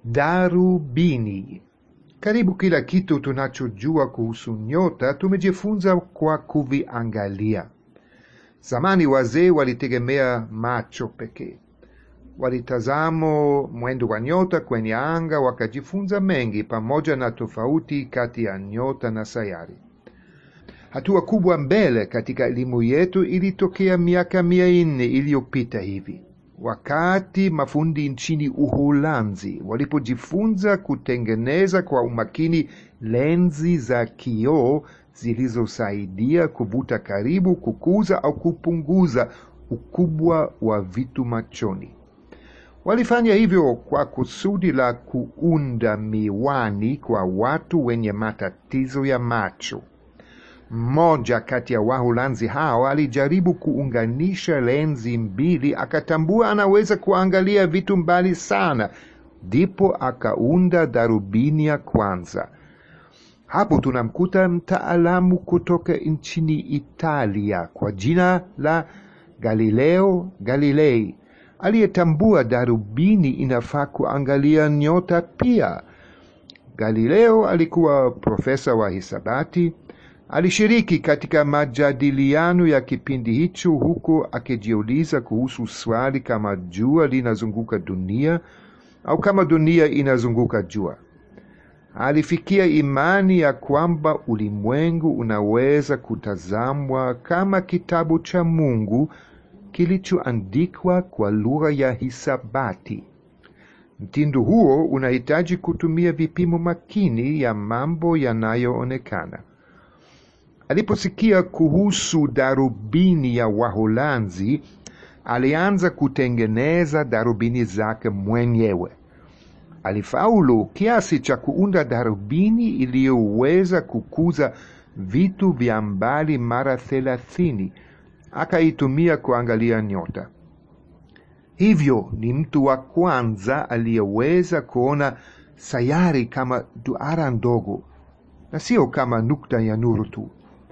Darubini. Karibu kila kitu tunachojua kuhusu nyota tumejifunza kwa kuviangalia. Zamani wazee walitegemea macho pekee. Walitazamo mwendo wa nyota kwenye anga, wakajifunza mengi, pamoja na tofauti kati ya nyota na sayari. Hatua kubwa mbele katika elimu yetu ilitokea miaka mia nne iliyopita hivi, wakati mafundi nchini Uholanzi walipojifunza kutengeneza kwa umakini lenzi za kioo zilizosaidia kuvuta karibu, kukuza au kupunguza ukubwa wa vitu machoni. Walifanya hivyo kwa kusudi la kuunda miwani kwa watu wenye matatizo ya macho. Mmoja kati ya Waholanzi hao alijaribu kuunganisha lenzi mbili, akatambua anaweza kuangalia vitu mbali sana, ndipo akaunda darubini ya kwanza. Hapo tunamkuta mtaalamu kutoka nchini Italia kwa jina la Galileo Galilei aliyetambua darubini inafaa kuangalia nyota pia. Galileo alikuwa profesa wa hisabati. Alishiriki katika majadiliano ya kipindi hicho, huku akijiuliza kuhusu swali kama jua linazunguka dunia au kama dunia inazunguka jua. Alifikia imani ya kwamba ulimwengu unaweza kutazamwa kama kitabu cha Mungu kilichoandikwa kwa lugha ya hisabati. Mtindo huo unahitaji kutumia vipimo makini ya mambo yanayoonekana. Aliposikia kuhusu darubini ya Waholanzi, alianza kutengeneza darubini zake mwenyewe. Alifaulu kiasi cha kuunda darubini iliyoweza kukuza vitu vya mbali mara thelathini. Akaitumia kuangalia nyota. Hivyo ni mtu wa kwanza aliyeweza kuona sayari kama duara ndogo na sio kama nukta ya nuru tu.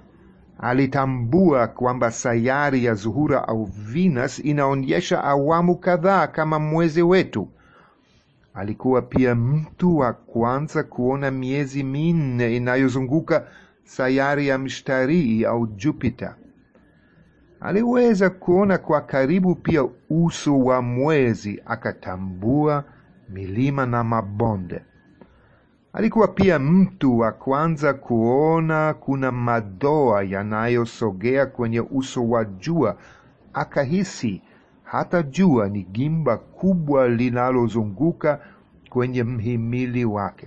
Alitambua kwamba sayari ya Zuhura au Venus inaonyesha awamu kadhaa kama mwezi wetu. Alikuwa pia mtu wa kwanza kuona miezi minne inayozunguka sayari ya Mshtarii au Jupiter. Aliweza kuona kwa karibu pia uso wa mwezi, akatambua milima na mabonde. Alikuwa pia mtu wa kwanza kuona kuna madoa yanayosogea kwenye uso wa jua, akahisi hata jua ni gimba kubwa linalozunguka kwenye mhimili wake.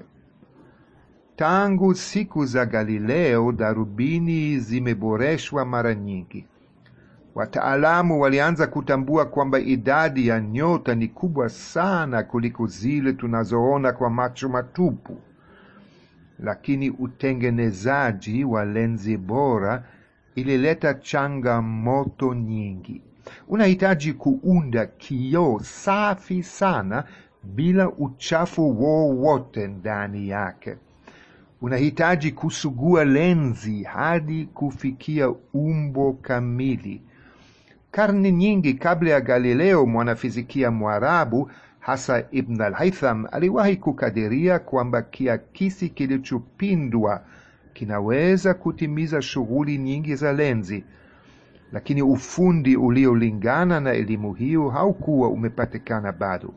Tangu siku za Galileo, darubini zimeboreshwa mara nyingi. Wataalamu walianza kutambua kwamba idadi ya nyota ni kubwa sana kuliko zile tunazoona kwa macho matupu, lakini utengenezaji wa lenzi bora ilileta changamoto nyingi. Unahitaji kuunda kioo safi sana bila uchafu wowote ndani yake. Unahitaji kusugua lenzi hadi kufikia umbo kamili. Karne nyingi kabla ya Galileo, mwanafizikia Mwarabu hasa Ibn al-Haytham aliwahi kukadiria kwamba kiakisi kilichopindwa kinaweza kutimiza shughuli nyingi za lenzi, lakini ufundi uliolingana na elimu hiyo haukuwa umepatikana bado.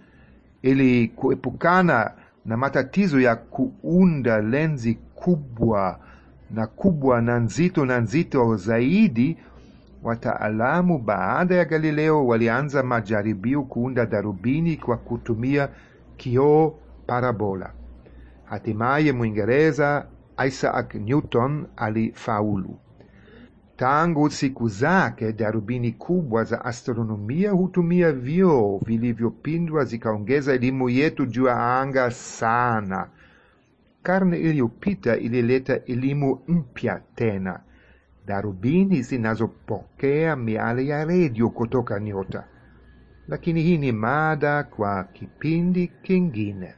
Ili kuepukana na matatizo ya kuunda lenzi kubwa na kubwa na nzito na nzito zaidi, wataalamu baada ya Galileo walianza majaribio kuunda darubini kwa kutumia kioo parabola. Hatimaye Mwingereza Isaac Newton alifaulu. Tangu siku zake, darubini kubwa za astronomia hutumia vioo vilivyopindwa, zikaongeza elimu yetu juu ya anga sana. Karne iliyopita ilileta elimu mpya tena, darubini zinazopokea miale ya redio kutoka nyota. Lakini hii ni mada kwa kipindi kingine.